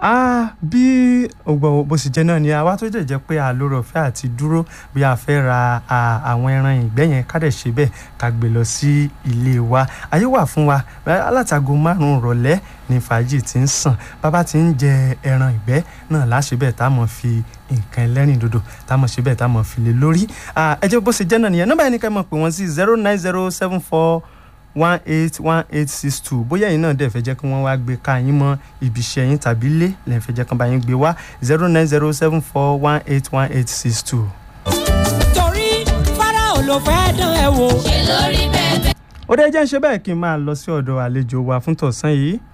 Ah, bí ògbọ bó sì jẹ́ náà ni àwa tó jẹ́ jẹ́ pé àlórò ọ̀fẹ́ àti dúró bí a fẹ́ ra à, àwọn ẹran ìgbẹ́ yẹn ká dẹ̀ ṣe bẹ́ẹ̀ ká gbé lọ sí ilé wa ayé wà fún wa alátago márùn-ún rọ̀lẹ́ ní fàájì tí ń sàn bàbá tí ń jẹ ẹran ìgbẹ́ náà láṣẹ bẹ́ẹ̀ tá a mọ̀ fi nǹkan ẹlẹ́rìn dòdò tá a mọ̀ ṣe bẹ́ẹ̀ tá a mọ̀ fi lé lórí Ah, ẹ jẹ́ bó ṣe jẹ́ náà nìyẹn nọ́mbà yẹn ni ká mọ̀ pé wọ́n sí zero nine zero seven four one eight one eight six two bóyá ẹ̀yin náà dẹ̀ fẹ́ jẹ́ kí wọ́n wá gbé ká yín mọ́ ibi iṣẹ́ yín tàbí ilé lẹ́yìn fẹ́ jẹ́ kí wọ́n bá yín gbé wá zero nine zero seven four one eight one eight six two. torí Fáráò ló fẹ́ dán ẹ wò. ṣe lórí bẹ́ẹ̀ ó dẹ́ jẹ́ ń ṣe bẹ́ẹ̀ kí n máa lọ sí ọ̀dọ̀ àlejò wa fún tọ̀sán yìí